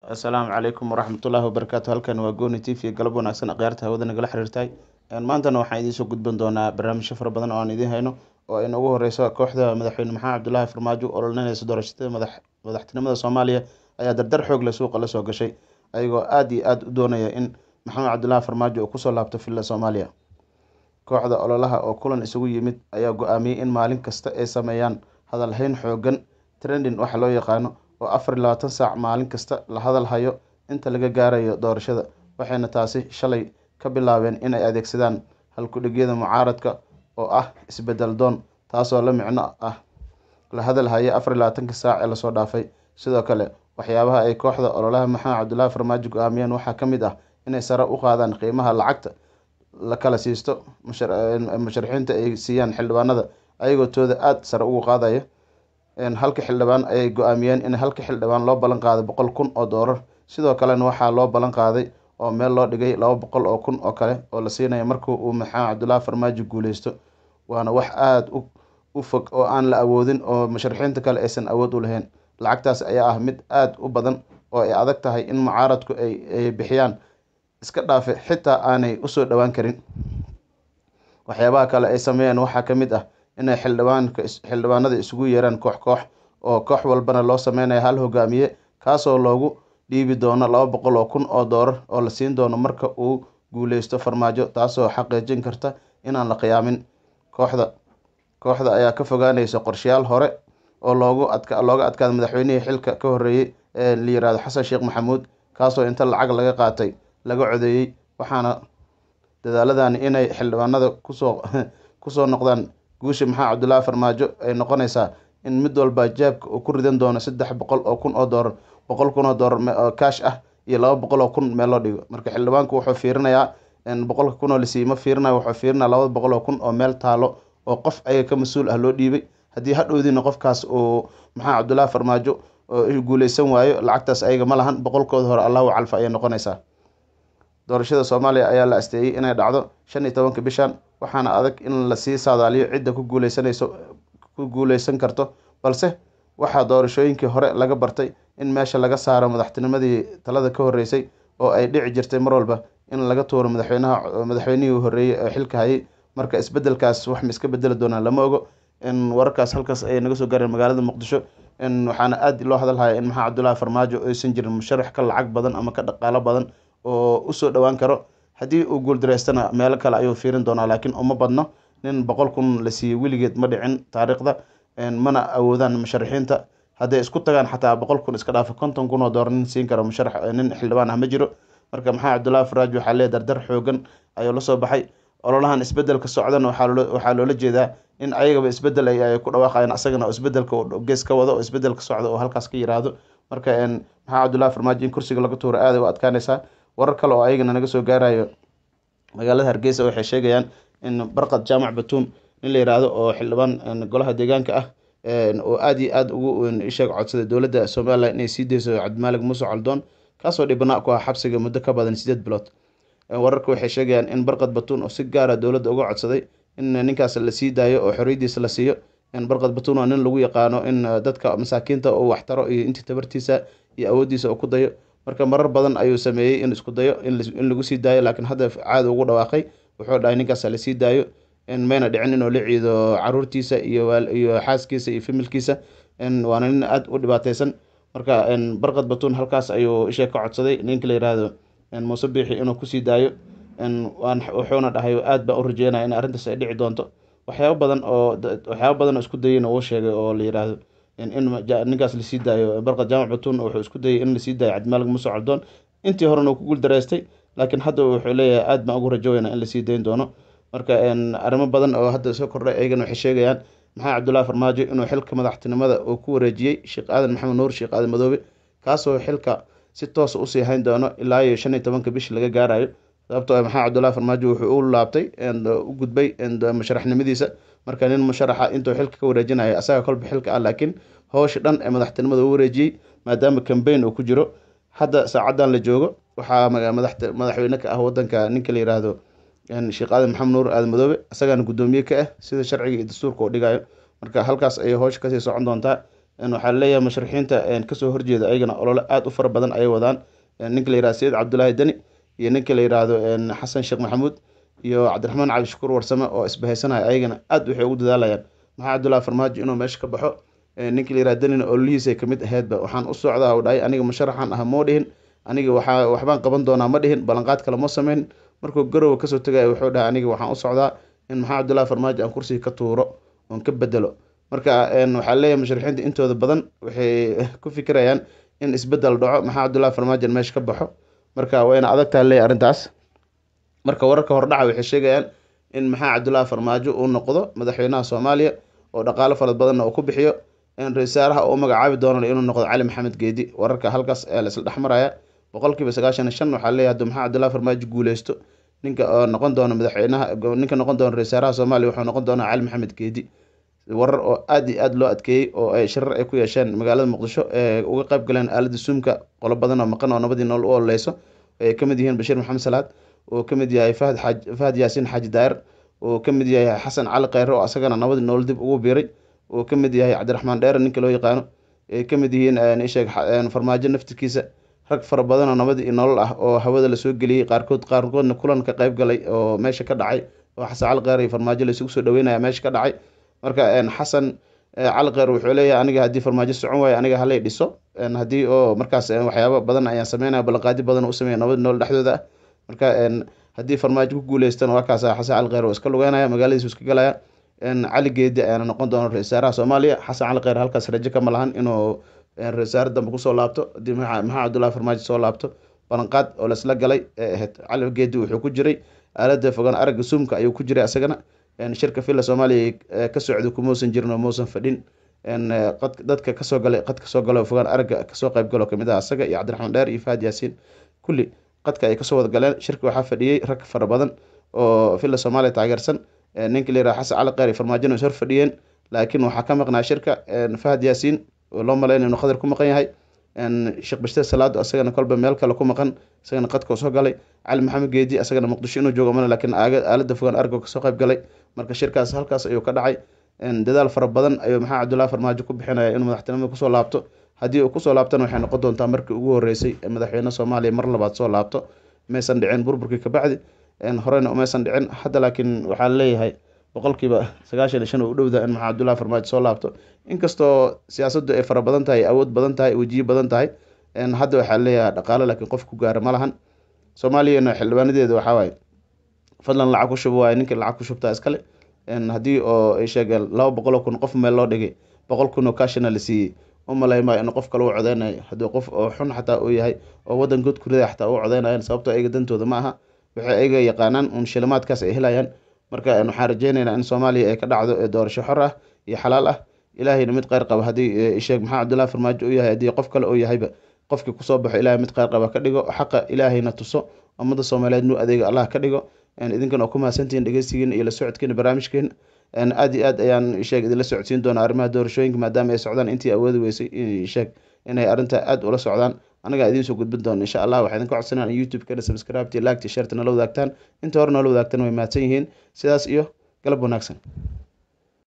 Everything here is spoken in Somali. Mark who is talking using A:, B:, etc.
A: assalaamu calaykum waraxmatullaahi wabarakaatu halkan waa gooni t v galab wanaagsan akhyaarta hawada nagala xiriirtay maantana waxaan idiin soo gudban doonaa barnaamijyo fara badan oo aan idiin hayno oo ay noogu horeyso kooxda madaxweyne maxamed cabdulaahi farmaajo oo ololineysa doorashada madax madaxtinimada soomaaliya ayaa dardar xoog leh suuqa lasoo gashay ayagoo aada iyo aada u doonaya in maxamed cabdulaahi farmaajo uu kusoo laabto villa soomaaliya kooxda ololaha oo kulan isugu yimid ayaa go-aamiyey in maalin kasta ay sameeyaan hadalhayn xoogan trending waxa loo yaqaano oo afar iyo labaatan saac maalin kasta la hadal hayo inta laga gaarayo doorashada waxayna taasi shalay ka bilaabeen inay adeegsadaan halku-dhigyada mucaaradka oo ah isbedel doon taasoo la micno ah la hadal haye afar iyo labaatanka saac ee lasoo dhaafay sidoo kale waxyaabaha ay kooxda ololaha maxamed cabdulaahi farmaajo go-aamiyeen waxaa ka mid ah inay sare u qaadaan qiimaha lacagta la kala siisto musharaxiinta ay siiyaan xildhibaanada ayagoo tooda aada sare ugu qaadaya halka xildhibaan ayay go-aamiyeen in halka xildhibaan loo ballan qaaday boqol kun oo doolar sidoo kalena waxaa loo ballan qaaday oo meel loo dhigay laba boqol oo kun oo kale oo la siinaya marka uu maxamed cabdulaahi farmaajo guuleysto waana wax aada u fog oo aan la awoodin oo musharaxiinta kale aysan awood u lahayn lacagtaas ayaa ah mid aada u badan oo ay adag tahay in mucaaradku ay bixiyaan iska dhaafe xitaa aanay usoo dhowaan karin waxyaabaha kale ay sameeyeen waxaa ka mid ah inay xildhibaanka xildhibaanada isugu yeeraan koox koox oo koox walbana loo sameynayo hal hogaamiye kaasoo loogu dhiibi doono laba boqol oo kun oo doolar oo la siin doono marka uu guuleysto farmaajo taasoo xaqiijin karta inaan la qiyaamin kooxda kooxda ayaa ka fogaaneysa qorshayaal hore oo loogu adka looga adkaada madaxweynihii xilka ka horreeyey ee la yirahdo xasan sheekh maxamuud kaasoo inta lacag laga qaatay laga codeeyey waxaana dadaaladani inay xildhibaanada kusoo kusoo noqdaan guusha maxamed cabdulaahi farmaajo ay noqonaysaa in mid walba jaabka uu ku ridan doono saddex boqol oo kun oo doolar boqol kun oo doolar oo kaash ah iyo laba boqol oo kun meel loo dhigo marka xildhibaanku wuxuu fiirinayaa boqolka kun oo lasiiye ma fiirinayo wuxuu fiirinaya laba boqol oo kun oo meel taalo oo qof ayaga ka mas-uul ah loo dhiibay haddii hadhowdiina qofkaas uu maxamed cabdulaahi farmaajo guuleysan waayo lacagtaas ayaga ma lahan boqolkooda hore allahu calfa ayay noqonaysaa doorashada soomaaliya ayaa la asteeyey inay dhacdo shan iyo tobanka bishan waxaana adag in lasii saadaaliyo cidda ku guuleysanayso ku guuleysan karto balse waxaa doorashooyinkii hore laga bartay in meesha laga saaro madaxtinimadii talada ka horreysay oo ay dhici jirtay mar walba in laga tuuro madaxweynaha madaxweynihii horreeyey oo xilka hayay marka isbedelkaas wax ma iska bedeli doonaan lama ogo in wararkaas halkaas ay naga soo gaareen magaalada muqdisho in waxaana aada loo hadalhaya in maxamed cabdulaahi farmaajo aysan jirin musharax ka lacag badan ama ka dhaqaalo badan oo usoo dhowaan karo haddii uu guuldareystana meelo kale ayuu fiirin doonaa laakiin uma badno nin boqol kun la siiyey weligeed ma dhicin taariikhda mana awoodaan musharaxiinta hadday isku tagaan xataa boqol kun iska dhaafa konton kun oo doolar nin siin karo musharax nin xildhibaan ah ma jiro marka maxamed cabdulaahi farmaajo waxaa leeyahy dardar xoogan ayuu la soo baxay ololahan isbedelka socdana waxaa loola jeedaa in ayagaba isbedel ay ku dhawaaqayaan asagana oo isbedelka gees ka wado oo isbedelka socda oo halkaas ka yiraahdo marka maxamed cabdulaahi farmaajo in kursiga laga tuuro aaday u adkaanaysaa warar kale oo ayagana naga soo gaarayo magaalada hargeysa waxay sheegayaan in barqad jaamac batuum nin la yiraahdo oo xildhibaan golaha deegaanka ah oo aada iyo aada ugu isheeg codsaday dowladda somalilan inay sii deyso cabdimaalig muuse coldoon kaasoo dhibnaa ku ah xabsiga muddo ka badan sideed bilood wararka waxay sheegayaan in barqad batuun oo si gaara dowladda uga codsaday in ninkaas la sii daayo oo xorriyadiisa la siiyo barqad batuun waa nin lagu yaqaano in dadka masaakiinta uu waxtaro iyo intii tabartiisa iyo awooddiisa uu ku dayo marka marar badan ayuu sameeyey in isku dayo in lagu sii daayo laakiin hadda caada ugu dhawaaqay wuxuu dhahay ninkaas lasii daayo mayna dhicin inuu la ciido caruurtiisa iyo iyo xaaskiisa iyo familkiisa waana nin aada u dhibaateysan marka barqad batuun halkaas ayuu isha ka codsaday ninka la yiraahdo muuse biixi inuu kusii daayo wuxuuna dhahay aada baan u rajeynaya in arrintaas ay dhici doonto waxyaabo badan oo waxyaabo badan oo isku dayeyna uu sheegay oo la yiraahdo in ninkaas lasii daayo barqad jaamac batuun wuxuu isku dayay in lasii daayo cabdimaalig muuse coldoon intii horena uu ku guuldareystay laakiin hadda wuxuu leeyahay aada baan ugu rajoweynaa in lasii dayn doono marka arrimo badan oo hadda soo kordhay ayagana waxay sheegayaan maxamed cabdulaahi farmaajo inuu xilka madaxtinimada uu ku wareejiyey sheekh aadan maxamed nuur sheekh aadan madoobe kaasoo xilka si toosa usii hayn doono ilaa iyo shan iyo tobanka bishi laga gaarayo sababtoo ah maxamed cabdulaahi farmaajo wuxuu u laabtay u gudbay musharaxnimadiisa marka nin musharaxa intuu xilka ka wareejinayo asaga kolba xilka ah laakiin howsha dhan ee madaxtinimada u wareejiyey maadaama cambaign uu ku jiro hadda saacadan la joogo waxaa madaxweyne ka ah wadanka ninka la yiraahdo sheekh aadan maxamed nuur aadan madoobe isagaana guddoomiye ka ah sida sharciga iyo dastuurka uu dhigayo marka halkaas ayay howsha kasii socon doontaa waxaa laleeyahay musharixiinta kasoo horjeeda ayagana olole aada u fara badan ayay wadaan ninka la yihahdo sayid cabdulaahi deni iyo ninka la yihahdo xasan sheekh maxamuud iyo cabdiraxmaan cabdishakuur warsame oo isbahaysanaya ayagana aada waxay ugu dadaalayaan maxaa cabdullahi farmaajo inuu meesha ka baxo ninka la yihahdo denina ololihiisay kamid aheydba waxaan u socdaa u dhahay aniga musharaxan ah moo dhihin aniga waxaa waxbaan qaban doonaa ma dhihin ballanqaad kale ma sameyn markuu garowa kasoo tegaya wuxuu dhahay aniga waxaan u socdaa in maxaa cabdullahi farmaajo aan kursiga ka tuuro oon ka bedelo marka waxaa leeyahay musharixiinta intooda badan waxay ku fikirayaan in isbedel dhaco maxaa cabdullahi farmaajo meesha ka baxo marka wayna adagtaa leeyahy arrintaas marka wararka hordhaca waxay sheegayaan in maxaa cabdullahi farmaajo uu noqdo madaxweynaha soomaaliya oo dhaqaalo fara badanna uu ku bixiyo in ra-iisaaraha uu magacaabi doono inuu noqdo cali maxamed geedi wararka halkaas ayaa la isla dhexmaraya boqolkiiba sagaashan iyo shan waxaa leeyahay hadduu maxaa cabdullahi farmaajo guuleysto ninka oo noqon doono madaxweynaha ninka noqon doono ra-iisaaraha soomaaliya wuxuu noqon doonaa cali maxamed geedi warar oo aada iyo aada loo adkeeyey oo ay shirar ay ku yeesheen magaalada muqdisho ee uga qayb galeen aalada suumka qolo badan oo maqan oo nabadii nool u ololeyso ay ka mid yihiin bashiir maxamed salaad oo ka mid yahay fahad xaaj fahad yaasiin xaaji daayir oo ka mid yahay xasan cali kheyre oo asagana nabadii nool dib ugu biiray oo ka mid yahay cabdiraxmaan dheere ninka loo yaqaano ay ka mid yihiin isheeg farmaajo naftirkiisa rag fara badan oo nabadii iyo nolol ah oo hawada lasoo geliyey qaarkood qaarkoodna kulan ka qayb galay oo meesha ka dhacay oo xasan cali kheyre iyo farmaajo laysugu soo dhaweynaya meesha ka dhacay marka xasan cali kheyr wuxuu leeyahay aniga haddii farmaajo socon waayo aniga halay dhiso haddii oo markaas waxyaaba badan ayaan sameynaya ballanqaadi badan u sameeya nabad nool dhexdooda ah marka haddii farmaajo ku guuleystan waa kaas xasan cali kheyr oo iska lugeynaya magaaladiisu iska galaya cali geedi ayaana noqon doona ra-isul wasaaraha soomaaliya xasan cali kheyr halkaas rajo kama lahan inuu ra-isul wasaare dambe kusoo laabto haddii maxaa cabdullahi farmaajo soo laabto ballanqaad oo laisla galay ee ahayd cali geedi wuxuu ku jiray aalada fogaan aragga suumka ayuu ku jiray asagana shirka villa soomaaliya ka socda kumausan jirin oo mausan fadhin dadka kasoo galay qad kasoo galo fogaan aragga kasoo qayb galo kamid ah asaga iyo cabdiraxmaan dheer iyo fahad yaasiin kulli qadka ay kasoo wada galeen shirka waxaa fadhiyey rag fara badan oo villa soomaaliya taageersan ninka la yiraha xasan cali kheyr iyo farmaajona is hor fadhiyeen laakiin waxaa ka maqnaa shirka fahad yaasiin oo loo malayn inuu khadar ku maqan yahay sheekh bashte salaado asagana kolba meel kale ku maqan isagana qadkoo soo galay cali maxamed geedi asagana muqdisho inuu joogo mana laakiin aalada fogaan argo kasoo qayb galay marka shirkaas halkaas ayuu ka dhacay dadaal fara badan ayuu maxaa cabdullahi farmaajo ku bixinaya inuu madaxtinimada kusoo laabto haddii uu kusoo laabtana waxay noqon doontaa markii ugu horeysay ee madaxweyne soomaaliya mar labaad soo laabto maysan dhicin burburkii kabacdi horeyna umaysan dhicin hadda laakiin waxaa leeyahay boqolkiiba sagaashan iyo shan oo u dhowda in maxaa cabdullahi farmaajo soo laabto inkastoo siyaasaddu ay fara badan tahay awood badan tahay wejiyo badan tahay hadda waxaa leeyahay dhaqaalo laakiin qof ku gaara ma lahan soomaaliyana xildhibaanadeeda waxaa waaye fadlan lacag ku shubo waaye ninka lacag ku shubtaa iskale haddii oo ay sheegeen laba boqoloo kun qof meel loo dhigay boqol kun oo kashina la siiyey u malaymayo in qof kale u codeynayo haddii qof oo xun xataa uu yahay oo waddan good kurida xataa u codeynayan sababtoo ayaga dantooda ma aha waxay ayaga yaqaanaan uun shilimaadkaas ay helayaan marka waxaan rajeyneynaa in soomaaliya ay ka dhacdo doorasho xor ah iyo xalaal ah ilaahayna mid kheyr qaba haddii sheeg maxaa cabdullahi farmaajo u yahay haddii qof kale uu yahayba qofkii kusoo baxo ilahay mid kheyr qaba ka dhigo xaqa ilaahayna tuso ummadda soomaaliyeed nuu adeega allah ka dhigo idinkan oo ku mahadsantihiin dhegeystigiina iyo la socodkiina barnaamijkeena aada iyo aad ayaan sheeg idinla socodsiin doonaa arrimaha doorashooyinka maadaama ay socdaan intii awoodi weysay sheeg inay arrinta aada ula socdaan anagaa idiin soo gudbin doona insha allah waxaa idinka codsanaa in youtube-kana subscribe-ti laagti sharta nala wadaagtaan inta hore noola wadaagtan way mahadsan yihiin sidaas iyo galab wanaagsan